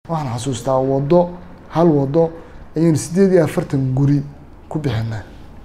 waxaan xasuustaa waddo hal waddo ayaynu sideed iyo afartan guri ku bixinay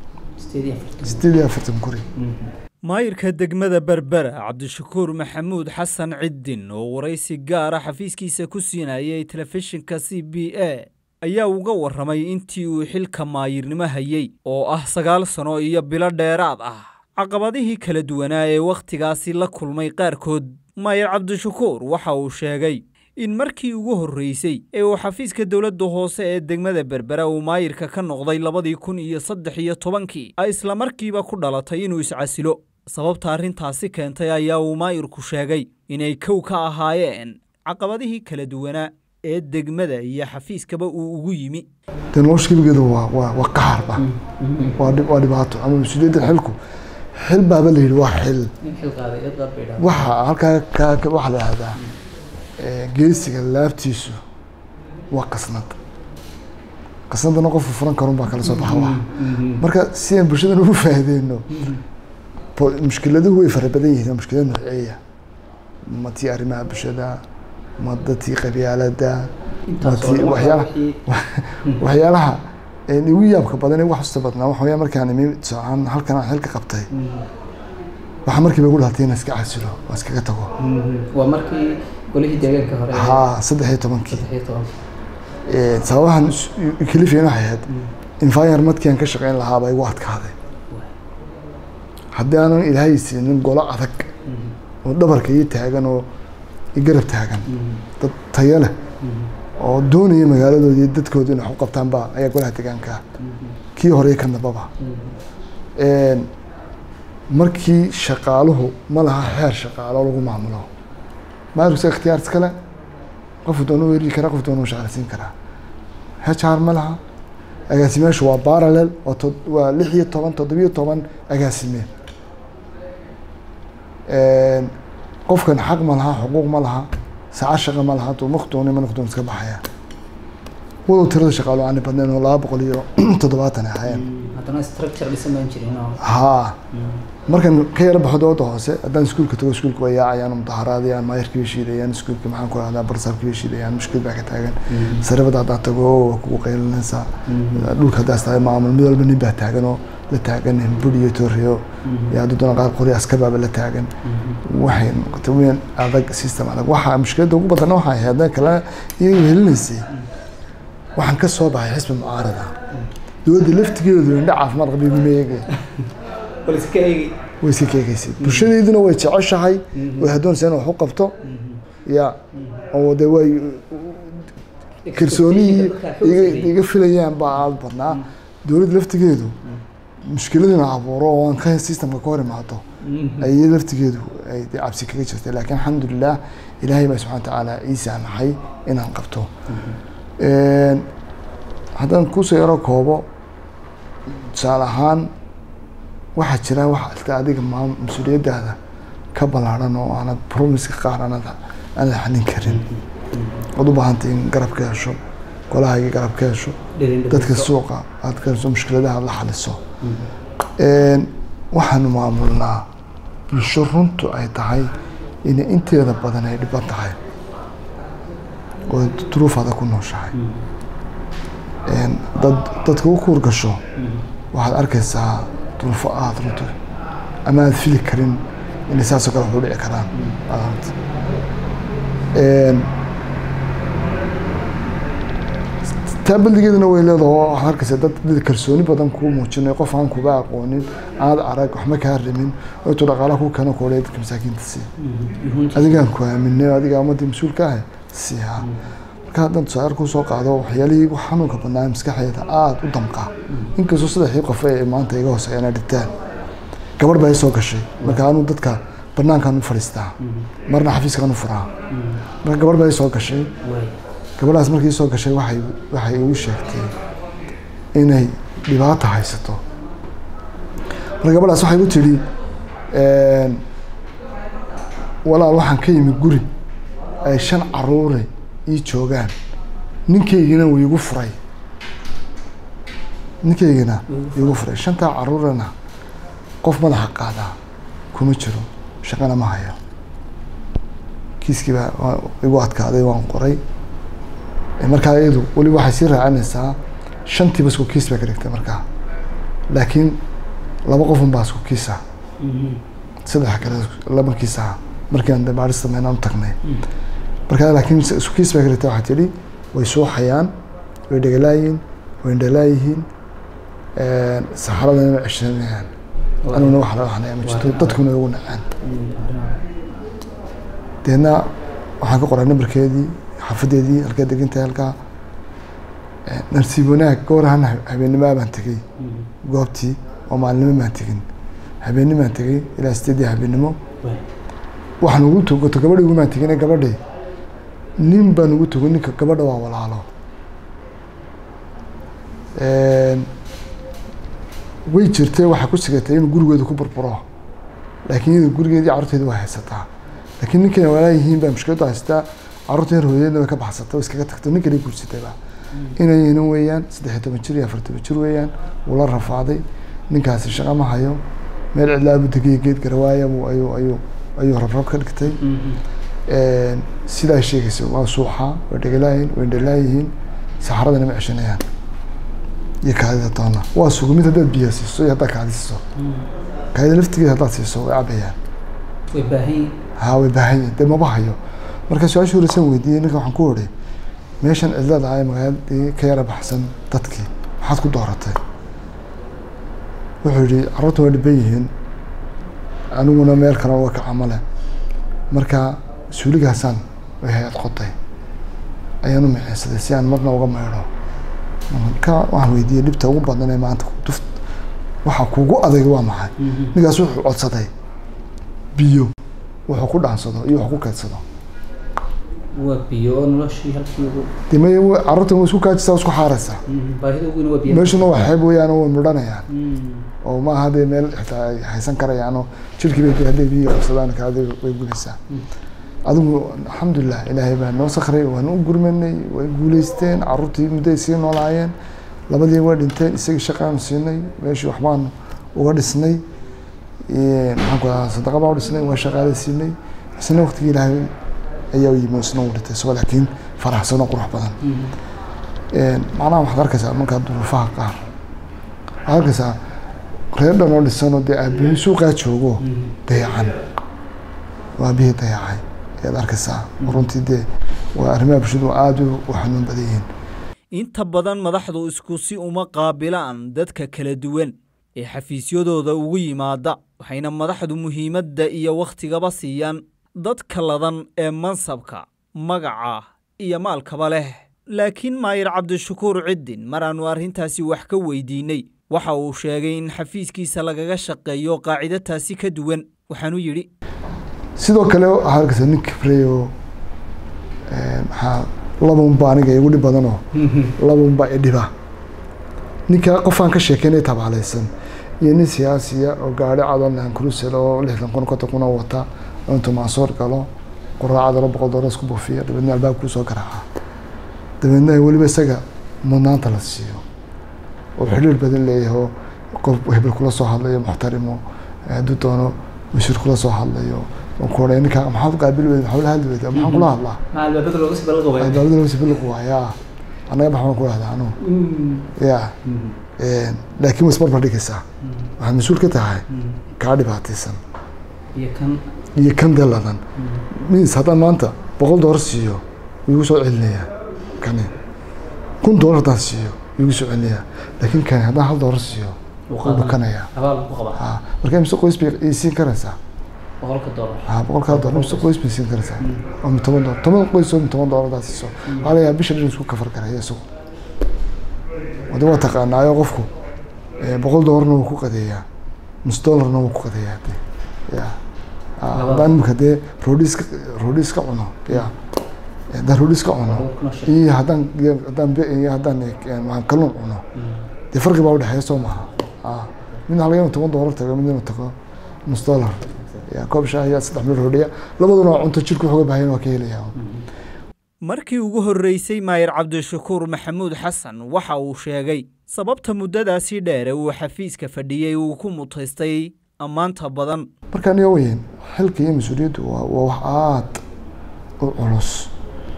sideed iyo afartan guri maayirka degmada berbera cabdishakuur maxamuud xasan ciddin oo waraysi gaara xafiiskiisa ku siinayay telefishinka c b a ayaa uga warramay intii uu xilka maayirnimo hayey oo ah sagaal sano iyo bilo dheeraad ah caqabadihii kala duwanaa ee wakhtigaasi la kulmay qaarkood maayir cabdishakuur waxa uu sheegay in markii ugu horreysay ee uu xafiiska dowladda hoose ee degmada berbera uu maayirka ka noqday labadii kun iyo saddex iyo tobankii ay islamarkiiba ku dhalatay inuu iscasilo sababta arrintaasi keentay ayaa uu maayirku sheegay inay kow ka ahaayeen caqabadihii kala duwanaa ee degmada iyo xafiiskaba uu ugu yimi dee nolosha gebigeeda waa waa waa qaharba waa dhib waa dhibaato ama mas-uuliyadda xilku xil baaba la yidhi waa xil waxa halkaa ka ka- waxaa la yihahdaa eh, geesiga laabtiisu waa qasnad qasnadana qofku furan karun baa kala soo baxa wax marka si aan bulshadan ugu faa'iideyno po- mushkiladuhu way fara badan yihiin waa mushkilad noceeya ma tii arrimaha bulshada ma dadkii qabyaalada ma tii waxyaalaha waxyaalaha een igu yaabka badan ee wax usta badnaa waxa weya markaan imi socon halkan aan xilka qabtay waxaa markiiba igu dhalatay inaan iska casilo waa iskaga tago waa markii golihii deegaanka hore ee haa saddex iyo tobankii saddex iyo toban Een, sababahan is- i- kalifiyan waxay ahayd environmentkii aan ka shaqeyn lahaa baa igu adkaaday haddii aanan ilaahay siinin golo adag oo dhabarka ii taagan oo i garab taagan dad tayo leh oo doonaya magaaladoodi iyo dadkooda inay wax u qabtaan baa ayaa golaha deegaanka ah kii hore iyo ka dambaba Een, markii shaqaaluhu ma laha xeer shaqaalo lagu maamulo maarugsa ikhtiyaar iskale qofu doonu weerari karaa qof doonu shaqaaleysiin karaa HR ma laha agaasimeyaashu waa parallel waa tod- waa lix iyo toban toddobiyo toban agaasime Een, qofkan xaq ma laha xuquuq ma laha saacad shaqa ma laha hadduu maqdooni ma noqdoon iska baxaya walow tirada shaqaalo aani badnayn oo laba boqol iyo toddobaatan ay ahaayeen haddana structure dhisan baan jirin oo haa markan ka yara baxo dooda hoose haddaan iskuulka tago iskuulka waa yaacayaan mudaharaadayaan maayarkii bay shiidayaan iskuulka maxaan ku rahdaa barsaabkii bay shiidayaan mushkil baa ka taagan sarabada haddaad tago waa kugu qaylinaysaa dhulka haddaas tahay maamul mid walba nin baa taagan oo la taagan buri iyo tooriyo iyo hadduu doona qaar qori askar baaba la taagan waxay noqotay weyn adag system adag waxaa mushkiladda ugu badana waxay ahayd haddana kale iyagu helinaysay waxaan ka soo baxay xisbi mucaarada dowladda laftigeedu indha caafimaad qaba iguma eegay bal iska eegi way iska keegaysay bulshadeeduna way jeceshahay way hadoonaysaa in wax u qabto ya oo de way kalsoonihii iga iga filayaan baa aad badnaa dowladda laftigeedu mushkiladina abuuro oo aan ka systemka ka hor imaado ayay laftigeedu ay dee cabsi kaga jirtay laakiin alxamdulilah ilaahay baa subxana watacaala ii saamaxay inaan qabto Een, haddaan kusoo yaro koobo tusaale ahaan waxaa jira wax alta adiga maam mas-uuliyaddaada ka ballaaran oo aanad promiska qaar aanad aanad xalin karin ood u baahantay in garab ka hesho golahaaga garab ka hesho dadka suuqa aad ka hesho mushkiladaha aad la xaliso Een, waxaanu maamulnaa bulsho runtu ay tahay inay inteeda badan ay dhiban tahay oo duruufaada ku nooshahay Een, dad dadka u kuur gasho waxaad arkaysaa duruufo aada runto ama aad fili karin inay saasoo kale wax u dhici karaan aad aragto. Een, taa baldigeeduna way leedahay oo waxaad arkaysaa dad dad kalsooni badan kuu muujinayo qof aan kuba aqoonin aad arag waxma kaa rimin oo intuu dhaqaalaha kuu keeno kuolaya dadka masaakiinta sii adigaan ku aaminay oo adigaa ummadii mas-uulka ah siiha marka haddaan tusaale kuu soo qaado waxyaalihii ugu xanuunka badnaa maskaxdeeda aada u damqa inkastoo saddexdii qof ee maanta iga hooseeyaan ay dhinteen gabadh baa i soo gashay marka anuu dadka banaankaan u fadhiistaa marna xafiiskaan u furaa marka gabadh baa i soo gashay gabadhaas markii soo gashay waxay waxay igu sheegtay inay dhibaato haysato marka gabadhaas waxay igu tidhi een, walaal waxaan ka yimi guri ay shan caruure ii joogaan ninkaygina wuu igu furay ninkaygina igu furay shantaa caruurana qof madaxa qaadaa kuma jiro shaqana ma hayo kiiskii baa waa igu adkaaday waan qoray markaa iyadu weliba waxay sii raacinaysaa shantiiba isku kiis bay ka dhigtay markaa laakiin laba qofun baa isku kiisa saddex kale laba kiis aha markiiaan baaris sameynaan u tagnay markaa laakiin isku kiis bay ka dhigtay waxaa tidhi way suuxayaan way dhegalaayihiin way indhalaayihiin saxaradana ma ceshanayaan aniguna wax laga xanaya ma jirto dadkuna ugu nacaan deedna waxaan ka qoray nambarkeedii xaafadeedii halkaa degantahay halkaa nasiib wanaag goorahan habeenimaa baan tegey goobtii oo maalinimo baan tegin habeeni baan tegey ilaa sideedii habeennimo waxaan ugu togoto gabadhi ugumaan tegine gabadhi nin baan ugu togo ninka gabadha waa walaalo way jirtay waxay ku sigatay inuu gurigeedu ku burburo laakiin iyadu gurigeedii carruurteedi waa haysataa laakiin ninkana walaa yihiin baa mushkiladdu haysataa carruurta yar hooyadeedna way ka baxsatay way iskaga tagtay ninkana guursatayba inay yihiin weeyaan saddex iyo toban jir iyo afar toban jir weeyaan wuu la rafaaday ninkaasi shaqo ma hayo meel cidlaabu degiya geed garawaaya buu ayuu ayuu ayuu rabrab ka dhigtay sidaa sheegaysa waa suuxa way dhegalaayihin way indhalaayihiin saxaradana ma ceshanayaan iyo kaadida toona waa sugu mid haddaad biyo siiso iyo haddaad kaadi siiso kaadida laftigeeda haddaad siiso way cabayaan way baahan ha way baahan yihin dee maba hayo marka su-aasha horeysaan weydiiyey ninka waxaan ku odhay meeshan cidlada ah ee magaaladii ka yara baxsan dadkii maxaad ku dooratay wuxuu yihi carruurta waa dhiban yihiin aniguna meel kale uga kaca male marka suuligaasaan way hay-ad qotay ayaan u miceysaday si aan marna uga maydho marka waxaan weydiiyey dhibta ugu badan ee maanta duft waxa kugu adag waa maxay ninkaas wuxuu codsaday biyo wuxuu ku dhaansado iyo wax ku keedsado waa biyo oo noloshii halkii ugu de may carruurtan way isku kaajisa isku xaaraysaa baahida ugu weyn waa biyo meeshuna waa xeeb weeyaan oo way mudhanayaan oo ma aha dee meel xitaa ay haysan karayaan oo jirkii bay dee hadday biyo qabsadaan kaadi way gulaysaa adigu alxamdulilah ilaahay baa noo sakray waan u gurmanay way guuleysteen carruurtii mudday sii noolaayeen labadii way dhinteen isagii shaqaanu siinay meeshii waxbaan uga dhisnay maxaan ku ahaa sadaqa baa u dhisnay waa shaqaale siinay isna waqtigii ilaahay ayaa u yimi isna u dhintay isagoo laakiin faraxsan oo qurux badan macnaha waxaad arkaysaa markaa duruufaha qaar waxaad arkaysaa reer dhan oo dhisanoo dee aabihii suuqaa joogo dayacan waa aabihii dayacay ayaad arkaysaa runtii dee waa arrimaha bulshadu aada u xanuun badan yihiin inta badan madaxdu isku si uma qaabilaan dadka kala duwan ee xafiisyadooda ugu yimaada waxayna madaxdu muhiimadda iyo wakhtigaba siiyaan dadka ladan ee mansabka magaca iyo maalkaba leh laakiin maayir cabdishakuur ciddin maraannu arrintaasi wax ka weydiinnay waxa uu sheegay in xafiiskiisa lagaga shaqeeyo qaacido taasi ka duwan waxaanu yidhi sidoo kale waxaa arkaysaa nin kibrey oo maxaa labanba aniga igu dhib badanoo labanba idhiba ninka qofaan ka sheekeynay tabaalaysan iyo nin siyaasiya oo gaari cadonlan cruisel oo lixdan kun konton kun oo wata oo intuu maasoor galo quraacada laba boqol doolar isku buufiya dabeedna albaab kuu soo garaaca dabeedna weliba isaga mudnaanta la siiyo oo xidhiir badan leeyahay oo qof hebel kula soo hadlayo muxtarimo hadduu doono wasiir kula soo hadlayo oo ku odhay ninkaa maxaad qaabil weyda maxaa la hadli weyda maxaan kula hadlaa maca albaabada looga sii balaqo waay albaabada laga sibiliqu waa yaa annaga baxbaan ku dhahdaa anu ya laakiin way isbarbar dhigaysaa waxaad mas-uul ka tahay kaa dhibaataysan iyo kan iyo kan daladan mis haddaan maanta boqol doolar siiyo wuu igu soo celinayaa kani kun doolar haddaan siiyo wuu igu soo celinayaa laakiin kani haddaan hal doolar siiyo wuu dhukanayaa abaal ku qaba ha marka imise qoys bay ii siin karaysaa boqolka doolar ha boqolkaa doolar imise qoys bay siin karaysaa oo toban doolar toban qoys oo toban doolar haddaad siiso waxaa laga yaabaa bisha dhan isku kafar karaya isagu wada waa taqaanaayo qofku boqol doolarna wuu ku qadeeyaa nus doolarna wuu ku qadeeyaa de ya haddaan imika dee roodhis roodhis ka cuno ya haddaan roodhis ka cuno iyo haddaan haddaan iyo haddaan maxaan kalluun cuno dee farqi baa udhexeeya soo maha midna laga toban doolar tago midna tago nus doolar ya koob shaah iyo saddex mil roodhiya labaduna waa cunto jirku wuxuga baahan waa ka helayaa markii ugu horreysay maayir cabdishakuur maxamuud xasan waxa uu sheegay sababta muddadaasii dheere uu xafiiska fadhiyey uu ku mutaystay ammaanta badan marka aniga weyn xilka iyo mas-uuliyaddu waa waa wax aada u culus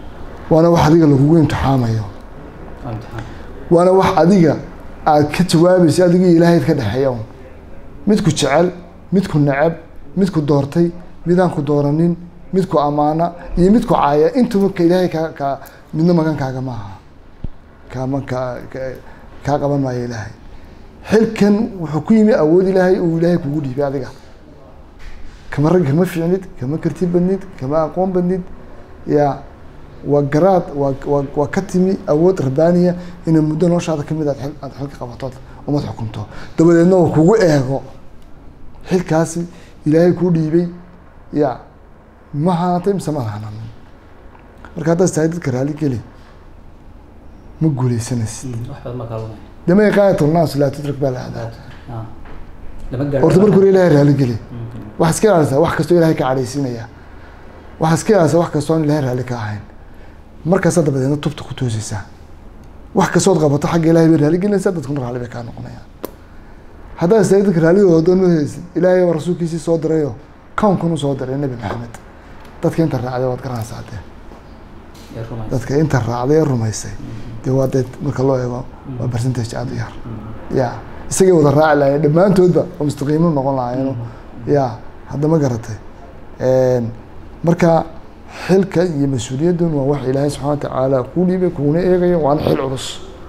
waana wax adiga lagugu imtixaamayo waa imtixaan waana wax adiga aad ka jawaabaysa adiga ilaahay ka dhexeeya un midku jecel midku neceb midku doortay midaan ku dooranin midku ammaana iyo midku caaya intuba ka ilaahay kaa kaa midna magankaaga maaha kaama kaa ka- kaa qaban maayo ilaahay xilkan wuxuu ku yimi awood ilaahay uu ilaahay kugu dhiibay adiga kama rag kama fiicnid kama karti badnid kama aqoon badnid ya waa garaad waa waa waa ka timi awood rabbaaniya inay muddo noloshaada ka mid aad xil aad xilka qabatood umad xukunto dabadeedna uu kugu eego xilkaasi ilaahay kuu dhiibay ya ma haatay mise ma hananin marka haddaad tahay dadka raali geli ma guuleysanaysid wax badan baa kaalumaya dama iqaayatu naas laa tudrak baa la ahdaa Ah. lama gaadho horta marka hore ilaahay raali geli Mhm. waxaad iska ilaalisaa wax kastoo ilaahay ka cadhaysiinaya waxaad iska ilaalisaa wax kastoo aan ilaahay raalli ka ahayn markaasaa dabadeedna tubta ku toosaysaa wax kastood qabato xagga ilaahay bay raalli gelinaysaa dadkuna raalli bay kaa noqonayaan haddaad istaagay dadka raalligooda doon ma haysid ilaahay baa rasuulkiisii soo dirayo kawnkun u soo diray nebi maxamed dadka inta raacday waad garanaysaa dee Ee, rumaysa. dadka inta raacday ee rumaysay dee waa dee marka loo eego waa percentage aada u yar ya isagay wada raaci lahayen dhammaantoodba oo mustaqiimiin noqon lahaayeen ya hadda ma garatay marka xilka iyo mas-uuliyaddan waa wax ilaahay subxana wa tacaala kuu dhiibay kuuna eegayo waana xil culus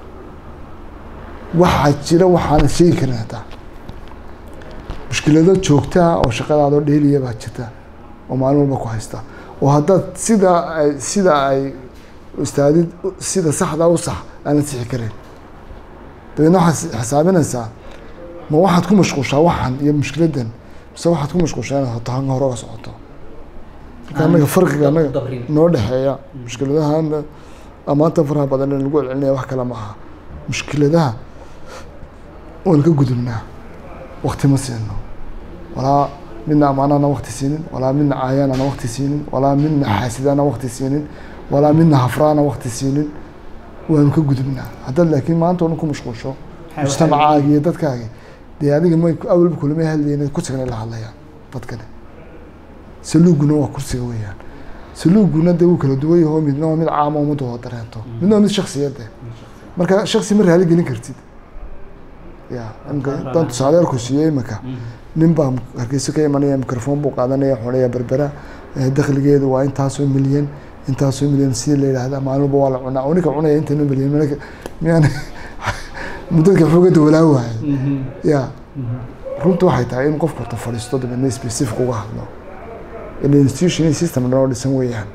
waxaa jira waxaana sheegi karin hataa mushkilado joogtaa oo shaqadaadoo dheeliya baa jirta oo maalin walba ku haysta oo haddaad sida ay sida ay istaadid sida saxdaa u sax aanad sixi karin dabeedna waxaad xisaabinaysaa ma waxaad ku mashquushaa waxan iyo mushkiladan mise waxaad ku mashquushaa inaad hoto halka hore uga socoto marka annaga farqiga annaga dabrin. noo dhexeeya mushkiladahan amaanta faraha badan ee lagu celcelinaya wax kale maaha mushkiladaha waan ka gudubnaa wakti ma siino walaa midna ammaanaana wakti siinin walaa midna caayaanaana wakti siinin walaa midna xaasidaana wakti siinin walaa midna hafraana wakti siinin waanu ka gudubnaa haddaad laakiin maanta oo dhan ku mashquulsho Waxay- mujtamacaaga iyo dadkaaga dee adiga may awalba kulama hadlayeen kursigana la hadlayaan dadkani saluuguna waa kursiga weeyaan saluuguna dee wuu kala duwan yaho midna waa mid caama ummadda wada dareento midna waa mid shaksiyade marka shaksi ma raali gelin kartid ya imka dan tusaale yarku siiyey imika nin baa hargeysa ka imanaya microphone buu qaadanaya xunaya berbera eh, dakhligeedu waa intaasoo milyan intaasoo milyan sidii la yidhaahda maalin walba waa la cunaa oo ninka cunaya intan milyan malaka miyaan mudadka xoogada walaa waayo Mhm. ya Mhm. runta waxay tahay in qofku horta fadhiisto dabeedna specific uga hadlo ila institution iyo system dhan oo dhisan weeyaan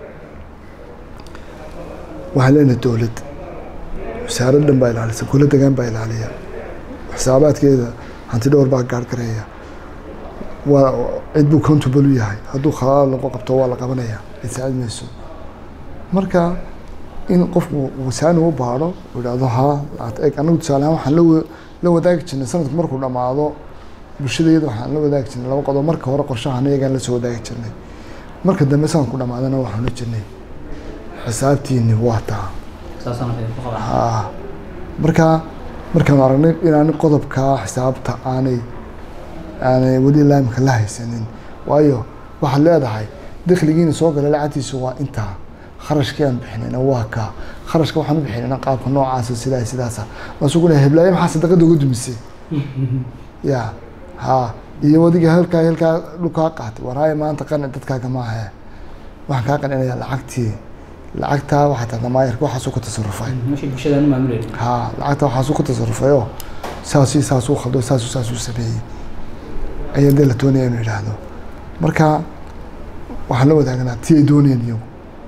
waxaan leenahay dowlad wasaarad dhan baa ilaalisa golo degaan baa ilaaliya xisaabaadkeeda hanti dhowr baa gaargareeya waa cid buu countable u yahay hadduu khalaal lagu qabto waa la qabanaya cid saacid mayso marka in qofku wasaani u baadho uu idhahdo ha aad eeg anagu tusaale ahaan waxaan la wa- la wadaagi jirnay sanadku markuu dhammaado bulshadayada waxaan la wadaagi jirnay laba qodob marka hore qorshahan iyagaan la soo wadaagi jirnay marka dambe sanadku dhammaadana waxaan la jirnay xisaabtiini waa taa saasaan waxay ku qabaan haa marka markaanu aragnay inaan qodobka xisaabta aanay aanay weli laamka la haysanin waayo waxaad leedahay dakhligiina soo galay lacagtiisu waa intaa kharashkii aan bixinayna waa kaa kharashka waxaan u bixinayna qaabka noocaasa sidaa sidaasa maasuu leeyahay heblaayo maxaa sadaqada uga dumisay ya ha iyo wadiga halkaa halkaa dhulkaa qaatay waraayo maanta qani dadkaaga maahe waxaan kaa qaninaya lacagtii lacagtaa waxaa tahda maayarka waxaasuu ku tasarufay meesha bulshadaan u maamulayna ha lacagta waxaasuu ku tasarufayoo saasii saasuu khaldo saasuu saasuu sameeyey ayaa dee la doonaya inuu yidhaahdo marka waxaan la wadaagnaa tii ay doonayeen iyagu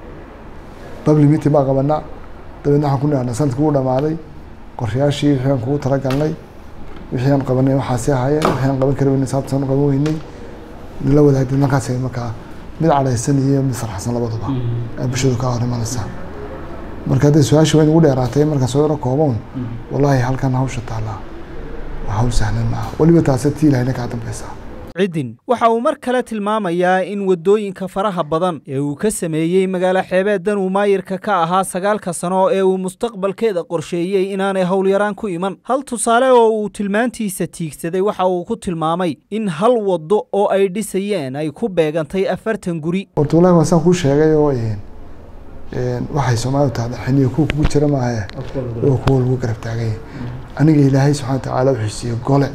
public meeting baa qabanaa dabeedna waxaan ku nidhahnaa sanadkii wuu dhamaaday qorshayaashii wixii aan kugu talagalnay wixii aan qabanay waxaasi ahaayeen wixii aan qaban kari weynay saabtan u qaban weynay nala wadaagday markaas markaa mid cadhaysan iyo mid farxsan labaduba ee bulshadu kaa hor imanaysaa marka hadday su-aasha weyn ugu dheeraatay markaan soo yaro kooboon wallaahi halkan hawsha taallaa waa hawl sahlan maaha weliba taase tii ilahayna kaa dambaysaa cidin waxa uu mar kale tilmaamayaa in waddooyinka faraha badan ee uu ka sameeyey magaalo xeebeeddan uu maayirka ka ahaa sagaalka sano ee uu mustaqbalkeeda qorsheeyey inaanay howlyaraan ku iman hal tusaale oo uu tilmaantiisa tiigsaday waxa uu ku tilmaamay in hal waddo oo ay dhisayeen ay ku beegantay afartan guri horta wallahi waa saan kuu sheegay oo een waxay soomaalidu tahda xiniyo kuwa kugu jira maahe oo kuwa lagu garab taaganya aniga ilaahay subxana watacaala wuxuu siiyey gole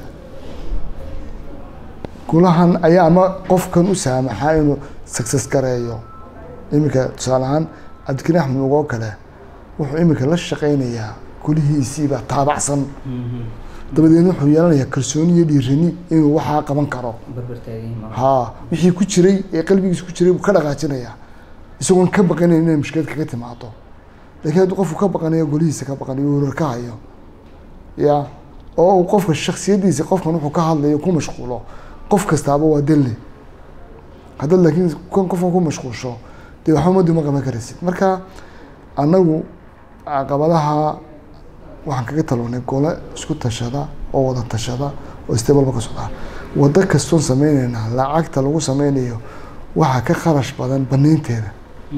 golahan ayaa ama qofkan u saamaxaa inuu success gareeyo iminka tusaale ahaan cabdikariin axmed ugoo kale wuxuu iminka la shaqeynayaa golihiisiibaa taabacsan dabadeedna wuxuu yeelanayaa kalsooni iyo dhiirani inuu waxaa qaban karo ha wixii ku jiray ee qalbigiisa ku jiray buu ka dhaqaajinayaa isagoon ka baqanayn inay mushkilad kaga timaado laakiin hadduu qofku ka baqanayo golihiisa ka baqanayo warar ka hayo ya oo uu qofka shaksiyadiisa qofkan wuxuu ka hadlayo ku mashquulo qof kastaaba waa delle haddaad laakiin kan qofkan ku mashquulsho dee waxba ummadii ma qaban karaysid marka annagu caqabadaha waxaan kaga talonay gole isku tashada oo wada tashada oo istabalba ka socdaa waddo kastoon sameyneynaa lacagta lagu sameynayo waxaa ka kharash badan banaynteeda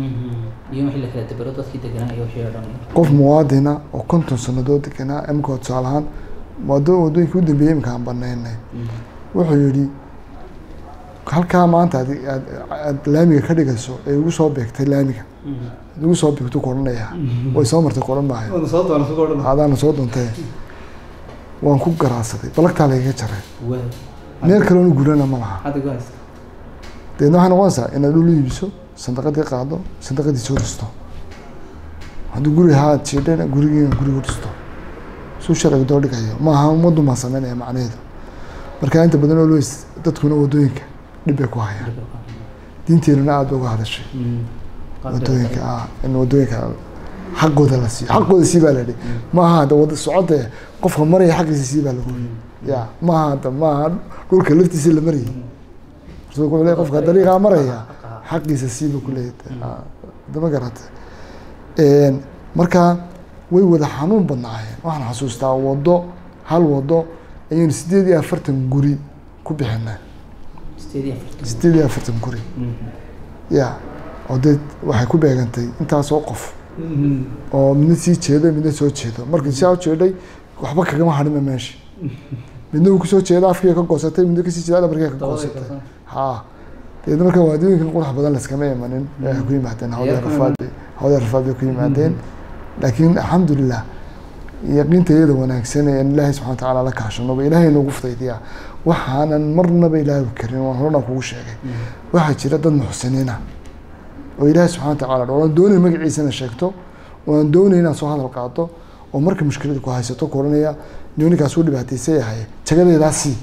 qof muwaadina oo konton sanadood deganaa imika tusaale ahaan wado wadooyinkii u dambeeyey imika aan banaynay wuxuu yihi halkaa maanta ad aad aad laamiga ka dhigayso ee igu soo beegtay laamiga igu soo beegtu ku odhanaya way soo martay ku odhan maayo adaana soo doontee waan ku garaacsaday balagtaa lagaga jaray meel kaleona gurana ma laha deedna waxay noqonaysaa inaad dhul iibiso sandaqadii qaado sandaqadii soo dhisto hadduu guri ahaa ad jiidhana gurigiina gurigu dhisto suu sharciga doo dhigayo maaha ummaddu maa sameynaya macnaheedu marka inta badan oo lois dadkuna wadooyinka dhib bay ku hayaan diinteenuna aada uga hadashay wadooyinka ah in wadooyinka xaqooda la siiyo xaqooda sii baa la yihi maaha hadda wada socode qofka maraya xaqiisa sii baa lagu ya maaha hadda maaha dhulka laftiisa la marayay rasuulku wuxuu leey qofka dariiqaa maraya xaqiisa siiba kuleeyahay dama garata marka way wada xanuun badnaayeen waxaan xasuustaa wado hal wado ayaynu sideed iyo afartan guri ku bixinay sideed iyo afartan guri ya oo dee waxay ku beegantay intaasoo qof oo midna sii jeedo midna soo jeedo markii saa ujeeday waxba kagama hadhima meesha midna uu kusoo jeedo afkiga ka goosatay midna kasii jeeda dhabarkiga ka goosatay ha deedna marka waadooyinkan qurux badan laskama imanin waxay ku yimaadeen hawada rafaad hawada rafaad bay ku yimaadeen laakiin alxamdulilah yaqiinta iyada wanaagsan ee ilaahay subxana watacaala la kaashanoba ilaahay noogu fudaydiyaa waxaanan marnaba ilaahi karin waan horena kugu sheegay waxaa jira dad muxsiniina oo ilaahay subxana watacaala dha waan doonay magaciisana sheegto waan doonay inaad soo hadal qaado oo marka mushkilada ku haysato ku odhanaya ninkaas u dhibaataysan yahay jagadeedaa sii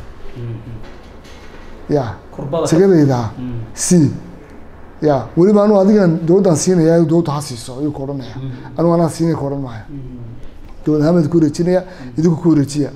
ya jagadeydaa sii ya weliba anu adigan dowladdan siinaya dowladda ha siiso ayuu ku odhanaya anugu anaa siinaya ku odhan maayo dowlad ahamed ku wareejinaya idinku ku wareejiya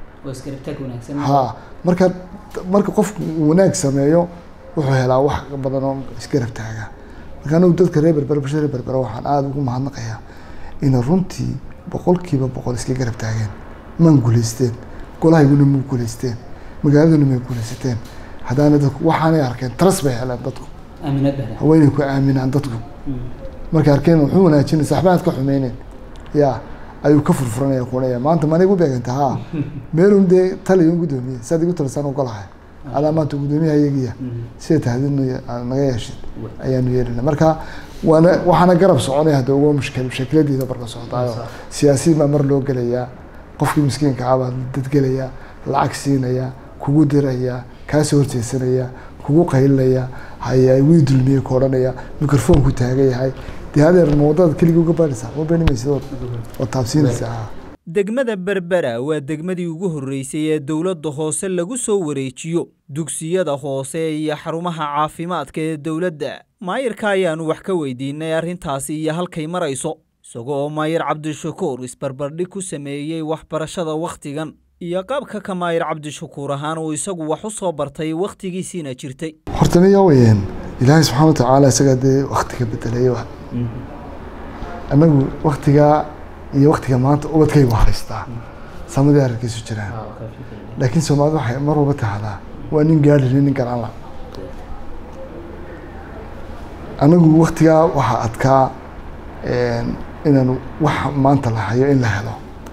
ha marka marka qofku wanaag sameeyo wuxuu helaa wax badan oo isgarab taaga marka anigu dadka reer berbera bulshada reer berbera waxaan aada ugu mahadnaqayaa inay runtii boqolkiiba boqol iska garab taageen maan guulaysteen golahayguna ma guulaysteen magaaladuna may guulaysateen haddaana dadku waxaanay arkeen taras bay heleen dadku haweenay ku aaminaan dadku markay arkeen wuxuu wanaajinaysa waxba aad ka xumeyneen ya ayuu ka furfuranaya kuonaya maanta maanay gu beeganta ha meelun dee taliya un guddoomiye saad igu talisaan ogolahay adaa maanta guddoomiyaha iyagiya sida tahdid naga yeeshid ayaanu yeelina marka waana waxaana garab soconaya hadda uga mushkil mushkiladeeda barka socdaayo siyaasiyiin baa mar loo gelayaa qofkii miskiinka ah baa dadgelaya lacag siinaya kugu diraya kaasoo horjeesanaya kugu qaylinaya haya wii dulmiyey ku odhanaya microfoonku taagan yahay dee hadeer ma waddada keligii uga baadhaysaa ma beenimaysid oo taabsiinaysaa degmada berbera waa degmadii ugu horreysay ee dowladda hoose lagu soo wareejiyo dugsiyada hoose iyo xarumaha caafimaadka ee dowladda maayirka ayaanu wax ka weydiinay arrintaasi iyo halkay marayso isagoo maayir cabdishakuur isbarbardhig ku sameeyey waxbarashada wakhtigan iyo qaabka ka maayir cabdishakuur ahaan uu isagu wax u soo bartay wakhtigiisiina jirtay horta miya weyeen ilaahay subxaana watacaala isagaa dee waktiga bedelay anagu waktigaa iyo waktiga maanta ubadkaygu haystaa samadii arrinkiisu jiraan laakiin soomaalida waxay mar walba tahdaa waa nin gaadhiri nin garanla anagu waktigaa waxaa adkaa inaan wax maanta la hayo in la helo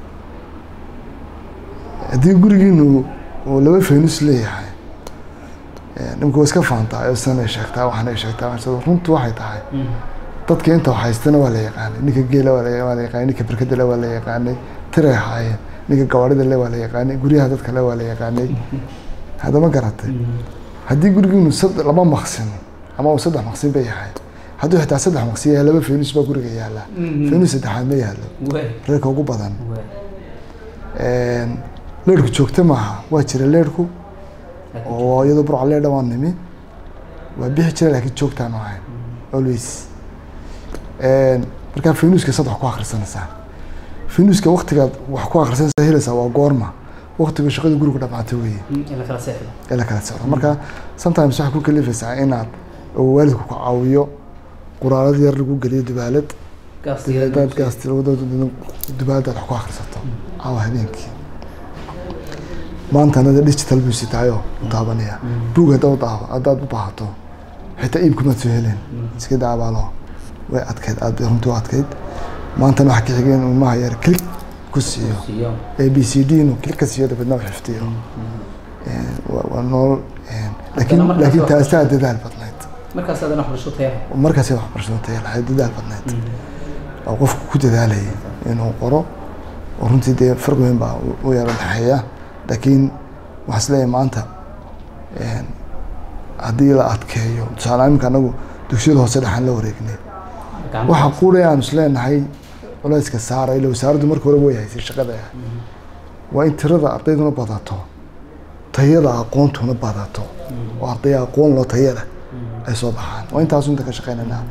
haddii gurigiinu uu laba faynus leeyahay nimka waa iska faantaa oo sanay sheegtaa waxaanay sheegtaa runtu waxay tahay dadka inta haystana waa la yaqaanay ninka geela waa la waa la yaqaanay ninka berkada le waa la yaqaanay tiray ahaayeen ninka gawaarida le waa la yaqaanay guryaha dadka le waa la yaqaanay haddama garatay haddii gurigiinu sad laba maqsin ama uu saddex maqsin bay yahay hadduu xitaa saddex maqsin yahay laba fenus baa guriga yaala fenus saddexaad ma yaalo waay reerka ugu badan waay leerhku joogto maaha waa jira leerhku oo iyadoo burca leedha waan nimi waa bixi jira laakiin joogtaanu ahayn always markaa fenuska saddex ku akhrisanaysaa fenuska waktigaad wax ku akhrisanaysaa helaysaa waa goorma waktiga shaqada guriga dhamaatay weeye in la kala seexdo ee la kala socdo marka sometimes waxay ku kalifaysaa inaad oo waalidku ku caawiyo quraarad yar lagu geliyo dubaalad daad gaasti dubaaladaad wax ku akhrisato caawa habeenkii maanta anada digital buu sitaayo daabanaya buug haddaad daaba haddaad u baahato xitaa iibkumaad soo heleen iska daabaalo way adkeyd aad bay runtii u adkeyd maantana waxa ka xigeen ilmaha yar click ku siiyo siiyo a b c d inu click ka siiyo dabeedna u xifdiyo waa waa nolol laakiin markaas laakiin wax taasaa dadaal badnayd markaas aadana waxbarasho taya markaasay waxbarashada taya lahayd dadaal badnayd oo qofku ku dadaalayay inuu qoro oo runtii dee farqi weyn baa u- u yaro dhexeeya laakiin waxaa isleeyahay maanta haddii la adkeeyo tusaale iminka anagu dugsiyada hoose dhexaan la wareegnay waxa quudhay aan isleenahay culayska saara ila wasaaraddu marka hore way haysay shaqada waa in tirada ardayduna badato tayada aqoontuna badato oo arday aqoon loo tayada ay soo baxaan waa intaasu inta ka shaqeynaynaa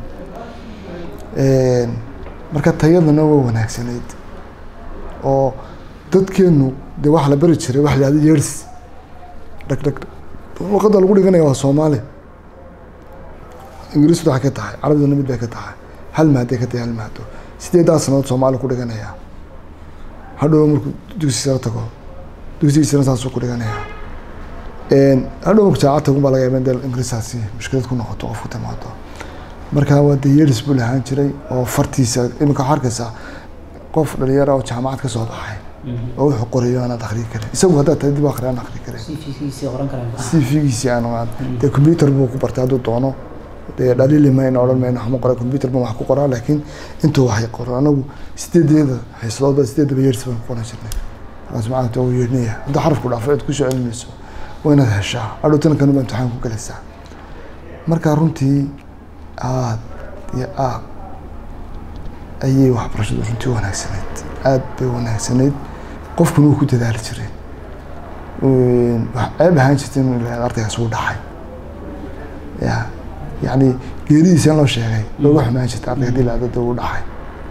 marka tayadana waa wanaagsanayd oo dadkeenu dee waxa la bari jiray waxa la yihahda years dhag dhag luqadda lagu dhiganaya waa soomaali ingiriisdu waxay ka tahay carabiduna mid bay ka tahay hal maaday ka tahay hal maado sideedaa sanadood soomaali ku dhiganaya hadhow markuu dugsi sare tago dugsigiisana saasuu ku dhiganaya hadhow markuu jaacad tagun baa laga yaaba in dee ingiriisaasi mushkilad ku noqoto qof ku timaado marka waa dee years buu lahaan jiray oo fartiisa iminka waxaa arkaysaa qof dhalinyara oo jaamacad ka soo baxay oo wuxuu qorayo aanaad akhriyi karin isagu haddaad tahay dib u akhri aan akhri karin cvgiisii qoran karaan cv-giisii aan ogaan dee computer buu ku bartay hadduu doono dee dhaliili mayno odhan mayno waxma qoray computer baan wax ku qoraa laakiin intuu waxay qoro anagu sideedeeda xiisadoodba sideedaba years baan ku qoran jirnay markaas macalinta uu yeernaya haddii xarafku dhaafo cid kusoo celinayso waa inaad heshaa hadhow tankan baa imtixaan ku galaysaa marka runtii aad iyo aad ayay waxbarashadu runtii wanaagsanayd aad bay wanaagsanayd qofkuna wuu ku dadaali jiray wax ceeb ahaan jirta inuu ilaahay ardaygaas uu dhacay ya yacni geeridiisa in loo sheegay looga xumaan jirta ardayga hadii la adada uu dhacay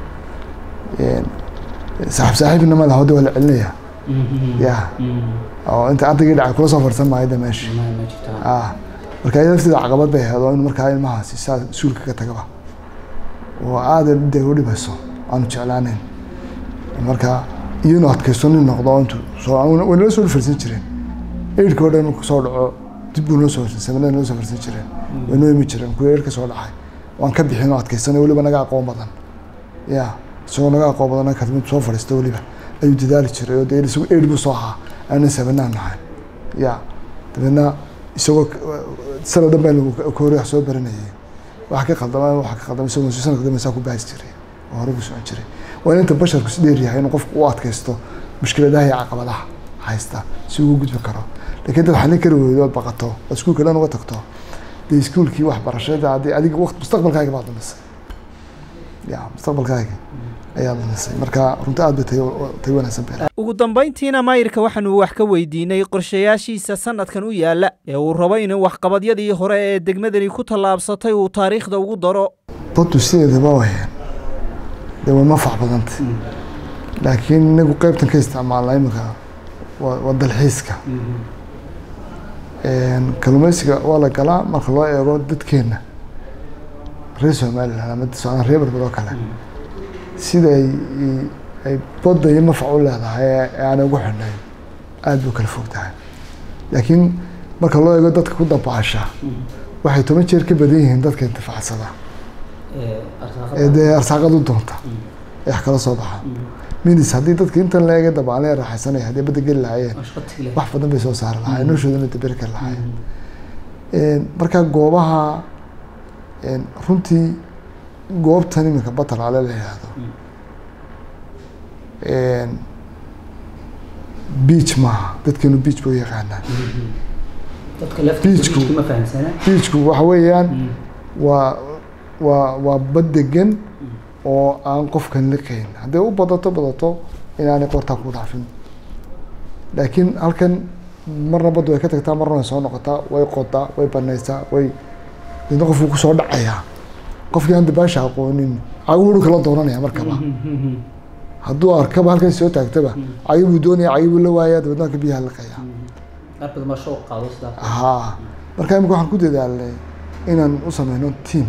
saaxiib saaxiibna ma laha hadda waa la celinaya ya oo inta ardaygii dhacay kula soo farsan maayo de meesha ma jirto ah marka iyada lafteeda caqabad bay ahayd oo in markaa ilmahaasi saa suulka ka tagaba oo aada dee u dhibayso aanu jeclaaneyn marka iyanu adkaysto nin noqdo oo intu soo way nala soo farsan jireen eidhka oo dhan markuu soo dhaco dib buu noo soo farsan samanada noo soo farsan jireen way noo imi jireen kuwa eidhka soo dhacay waan ka bixin oo adkaysanay weliba naga aqoon badan ya isagoo naga aqoon badan kadmid soo fadhiista weliba ayuu dadaali jiray oo dee isagu eidh buu soo ahaa aanan sabanaan nahay ya dabeedna isagoo sana dhan baa lagu koori wax soo baranayay waxa ka khaldama waxa ka khaldama isagoo sanadka dambe saa ku baasi jiray oo hore ku socon jiray waa in inta basharku si dheer yahay inuu qofku u adkaysto mushkiladaha iyo caqabadaha haysta si uu gudbi karo laakiin dad xalin kari weydo ood baqato oo iskuulka dhan uga tagto dee iskuulkii waxbarashada haddii adiga waqti mustaqbalkaaga baad dhumisay ya mustaqbalkaaga ayaa dhumisay marka runtii aad bay tay tay wanaagsan bay ugu dambayntiina maayirka waxaanu wax ka weydiinay qorshayaashiisa sanadkan u yaala ee uu rabo inuu waxqabadyadii hore ee degmadani ku tallaabsatay uu taariikhda ugu daro baddu sideedaba wayeen dee way mafac badantay laakiin inagu qeybtan ka isticmaalna imika waa waa dalxiiska kalluumeysiga waa la galaa marka loo eego dadkeena reer somaliland ama socdaan reer berbed oo kale sida ay ay badda iyo mafac u leedahay ee aanay ugu xidhnayn aada buu kala fog tahay laakiin marka loo eego dadka ku dabaasha waxay toban jeer ka badan yihiin dadka intifaacsada ee dee arsaaqad u doonta ee wax kala soo baxa minis haddii dadka intan la eega dabaalee raaxaysanaya haddii badda geli lahaayeen wax badan bay soo saari lahaayeen noloshoodana daberi kari lahaayeen marka goobaha runtii goobtan iminka batalaale la yihahdo beach maaha dadkeenu beach bay u yaqaanaan dadka lafta Beachku. beachku ma fahamsana beachku waxa weeyaan waa waa waa bad degan oo aan qofkan liqayn hadday u badato badato inaanay qortaa ku dhaafin laakiin halkan marna badda way ka tagtaa marna way soo noqotaa way qodaa way banaysaa way deedna qofku kusoo dhacayaa qofkii aan dabaasha aqoonin cagibu dhulka la doonanaya markaba hadduu arkaba halkan soo taagtaba cagibuu doonaya cagibuu la waayaa dabeedna halka biyaha liqaya qaar badan baa shoo qaado sidaa haa marka imika waxaan ku dadaalnay inaan u sameyno team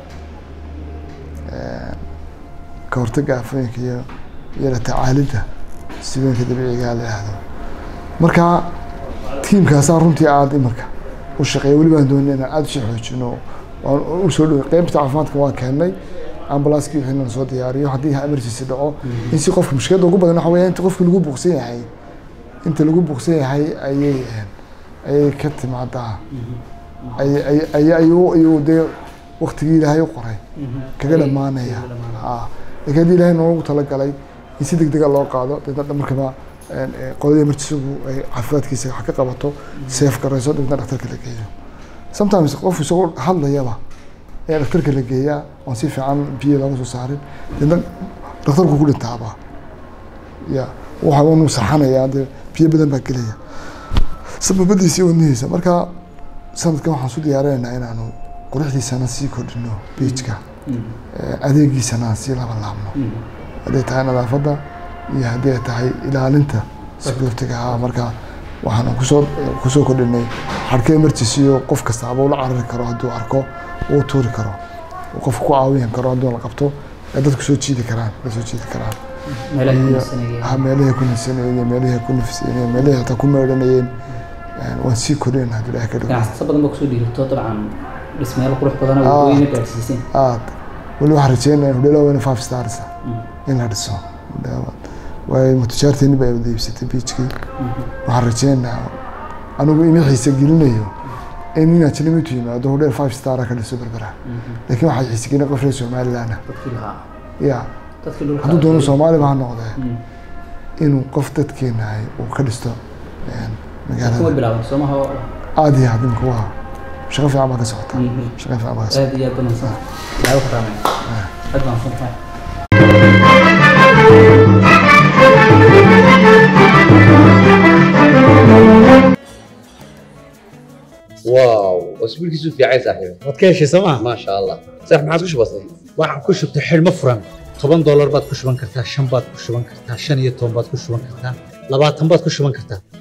ka hortagga aafooyinka iyo iyo la tacaalidda sibooyinka dabiiciga la yihahdo marka tiimkaasaa runtii aada imika u shaqeeya weli baan doonay inaan aada usii xoojino waan u soo dhowey qeybta caafimaadka waan keennay ambulanskii wixii inaan soo diyaariyo haddii emergency dhaco in si qofka mushkiladda ugu badan waxa weeya inta qofka lagu buuqsan yahay inta lagu buuqsan yahay ayay ayay ka timaadaa ay ay ay ayuu ayuu dee waktigii ilaahay u qoray kaga dhamaanaya ha laakiin haddii ilaahay noogu talagalay in si degdega loo qaado deedna markaba qoladii emergencygu ay caafimaadkiisa wax ka qabato seef garayso deedna dhakhtarka la geeyo sometimes qof isagoo hadlayaba ayaa dhakhtarka la geeyaa oon si fiican biyo looga soo saarin deedna dhakhtarku ku dhintaaba ya waxa unu saxanayaa dee biyo badan baa gelaya sababadiisii wadnihiisa marka sanadkan waxaan su diyaarinaynaa inaanu quruxdiisana sii kordhino beijka adeegiisana aan sii laba laabno hadday tahay nadaafadda iyo haddii ay tahay ilaalinta security-ga ah marka waxaan kusoo kusoo kordhinay xadhka emergency oo qof kastaaba ula carari karo hadduu arko uu tuuri karo uu qofka ku caawin karo hadduu la qabto ee dadku soo jiidi karaan la soo jiidi karaan meelaha iyo kunasanaya ha meelahay ku nisanayeen iyo meelahay ku nafisayeen iyo meelahay hataa ku meedhanayeen waan sii kordhin hadduu ilaah ka dhigo ganacsato badan baa kusoo dhiirto dabcan dhismayaal qurux badan Ah. oo wadooyina gaadhsiiseen aad weli waxaan rajeynaya hudheelo weyne five stars in la dhiso waayo matujaarteeni baa wada iibsatay beachkii waxaan rajeynayaa anigu ina xiise gelinayo in inaad jilimitu yimaado hudheel five star ka dhiso berbera laakiin waxaa xiise gelin qof reer somaliland ah dadkii lahaa ya dadkii dhulka hadduu doono soomaaliba ha noqdee Mm. inuu qof dadkeenahay uu ka dhisto een, kuma magaalada bilaaban soomaha aada iyo aad imika waa shaqo fiican baa ka socota Mhm. shaqo fiican baa ka socota aad iyo aad banansan ilaahay ku raamay aad baan santahay واو اسبوعك في عين صاحبي waad ka heshay sooma ما شاء الله صح ما عاد وش بصير waxaan ku shubtay xidhmo furan toban doolar baad ku shuban kartaa shan baad ku shuban kartaa shan iyo toban baad ku shuban kartaa labaatan baad ku shuban kartaa